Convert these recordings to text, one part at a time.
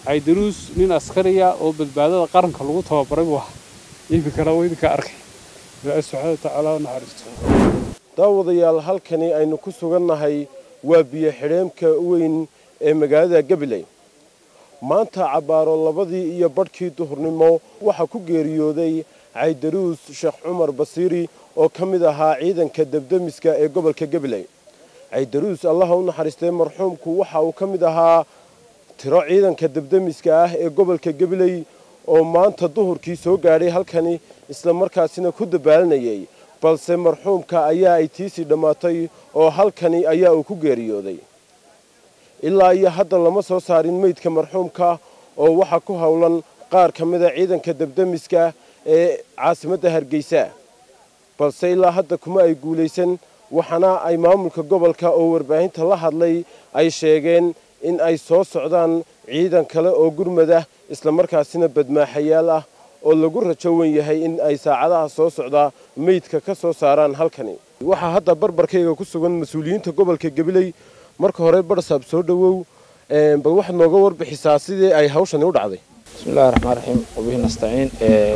caydaruus nin askariya oo badbaadada qaranka lagu tababaray buu ahaa iminkana waa idinka arkay ilaahay subxaana watacaala ha naxariisto daawadayaal halkani aynu ku sugannahay waa biyo xidheemka weyn ee magaalada gabiley maanta cabbaaro labadii iyo badhkii duhurnimo waxaa ku geeriyooday caydaruus sheekh cumar basiiri oo ka mid ahaa ciidanka debdemiska ee gobolka gabiley caydaruus allaha u naxariistay marxuumku waxa uu ka mid ahaa tiro ciidanka debdemiska ah ee gobolka gabiley oo maanta duhurkii soo gaadhay halkani isla markaasina ku dabaalanayay balse marxuumka ayaa ay tiisii dhammaatay oo halkani ayaa uu ku geeriyooday ilaa iyo hadda lama soo saarin meydka marxuumka oo waxaa ku howlan qaar ka mida ciidanka debdemiska ee caasimadda hargeysa balse ilaa hadda kuma ay guulaysan waxaana ay maamulka gobolka oo warbaahinta la hadlay ay sheegeen in ay soo socdaan ciidan kale oo gurmada islamarkaasina badmaaxayaal ah oo lagu rajo wen yahay in ay saacadaha soo socdaa meydka ka soo saaraan halkani waxaa hadda barbarkayga ku sugan mas-uuliyiinta gobolka gabiley marka hore barsaab soo dhowow bal waxaad nooga warbixisaa sidii ay hawshani u dhacday bismillahi raxmaan raxiim wabihi nastaciin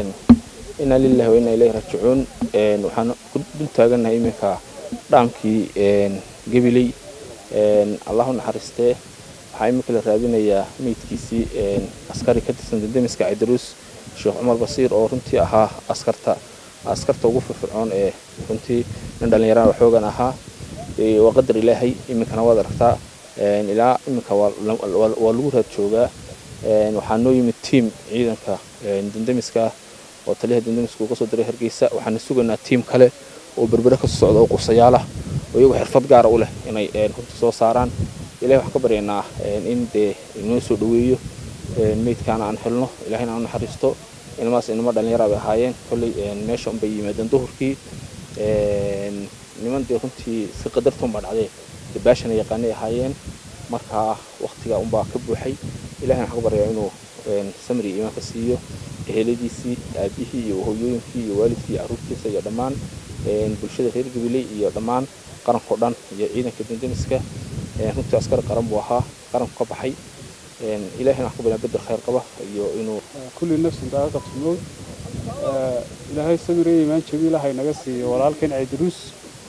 inaa lilahi wa inaa ilayhi raajicuun waxaan ku dul taagannahay iminka dhaamkii gabiley allahu naxariistee waxaa iminka la raadinayaa meydkiisii askari ka tirsan dendemiska caydaruus sheekh cumar basiir oo runtii ahaa askarta askarta ugu firfircoon ee runtii nin dhallinyaraan xoogan ahaa waa qadar ilaahay iminkana waad aragtaa ilaa iminka waa lagu raad joogaa waxaa noo yimid tiam ciidanka dendemiska oo taliyaha dendemiska uu kasoo diray hargeysa waxaana sugaynaa tiam kale oo berbere kasoo socda oo qursayaalah oo iyagu xirfad gaara u leh inay runtii soo saaraan ilahay waxaan ka baryaynaa in dee inoo soo dhoweeyo meydkaana aan helno ilahayna aan naxariisto ilmahaas inama dhallinyara bay ahaayeen kolley meesha unbay yimaadeen duhurkii niman dee runtii si qadartoon baa dhacdee dee baashana yaqaanay ahaayeen markaa waktigaa unbaa ka buuxay ilahayna waxaan ka baryaa inuu samri imaanka siiyo eheladiisii aabihii iyo hooyooyinkii iyo waalidkii iyo carruurtiisa iyo dhammaan bulshada reer gabiley iyo dhammaan qarankao dhan iyo ciidanka dendemiska runtii askari qaran buu ahaa qaranku ka baxay ilahayna waxaan ka baryaa bedel khayr qaba iyo inuu kulli nafsin daaqatu mowd ilaahay samire imaan jabiilahay naga siiyo walaalkan caydaruus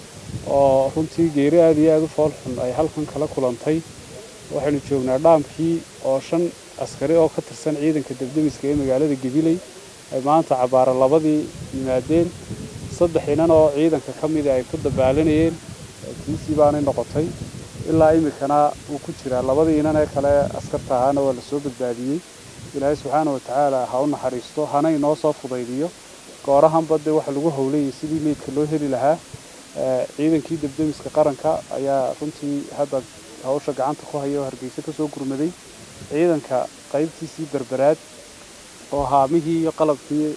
oo runtii geeri aad iyo aad u fool xun ay halkan kala kulantay waxaynu joognaa dhaamkii oo shan askari oo ka tirsan ciidanka debdemiska ee magaalada gabiley ay maanta cabbaara labadii yimaadeen saddex inan oo ciidanka ka mida ay ku dabaalanayeen tiisii baanay noqotay ilaa iminkana wuu ku jiraa labadii inan ee kale askarta ahaana waa lasoo badbaadiyey ilaahay subxaana wa tacaala ha u naxariisto hana inoo soo fudaydiyo goorahanba dee waxa lagu howlayay sidii meydka loo heli lahaa ciidankii debdemiska qaranka ayaa runtii hadda hawsha gacanta ku haya oo hargeysa ka soo gurmaday ciidanka qaybtiisii berberaad oo haamihii iyo qalabkii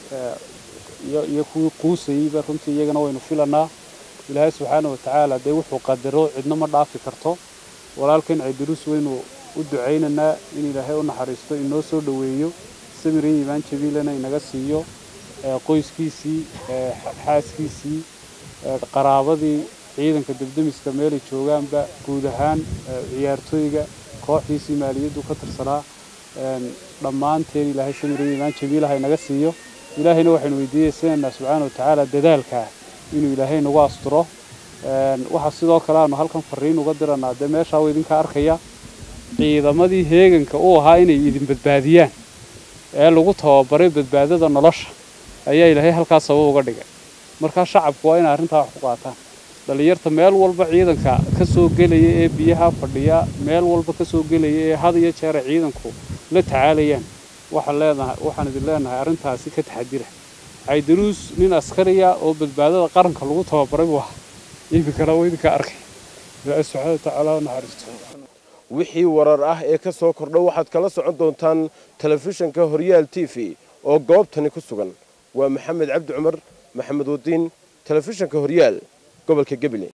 iyo kuwii quusayeyba runtii iyagana waynu filanaa ilaahay subxaana wa tacaala dee wuxuu qadaro cidna ma dhaafi karto walaalkan caydaruus waynu u ducaynaynaa in ilaahay u naxariisto inoo soo dhoweeyo samirin imaan jabiilana inaga siiyo qoyskiisii xaaskiisii qaraabadii ciidanka debdemiska meelay joogaanba guud ahaan ciyaartooyga kooxdiisii maaliyaddu ka tirsanaa dhammaanteen ilaahay samirin imaan jabiilaha inaga siiyo ilaahayna waxaynu weydiiyeysanaynaa subxaana wa tacaala dadaalkaa inuu ilaahay nagu asturo waxaa sidoo kale aanu halkan fariin uga diranaa dee meeshaa wa idinka arkaya ciidamadii heeganka u ahaa inay idin badbaadiyaan ee lagu tababaray badbaadada nolosha ayaa ilaahay halkaas sabab uga dhigay markaa shacabku waa inay arrintaa wax ku qaataan dhallinyarta meel walba ciidanka ka soo gelaya ee biyaha fadhiya meel walba ka soo gelaya ee had iyo jeera ciidanku la tacaalayaan waxaan leenahay waxaan idin leenahay arrintaasi ka taxadira caydaruus nin askariya oo badbaadada qaranka lagu tababaray buu ahaa iminkana waa idinka arkay ilaahay subxaana watacaala ha naxariisto wixii warar ah ee ka soo kordha waxaad kala socon doontaan telefishinka horyaal t v oo goobtani ku sugan waa maxamed cabdi cumar maxamed wadiin telefishinka horyaal gobolka gabiley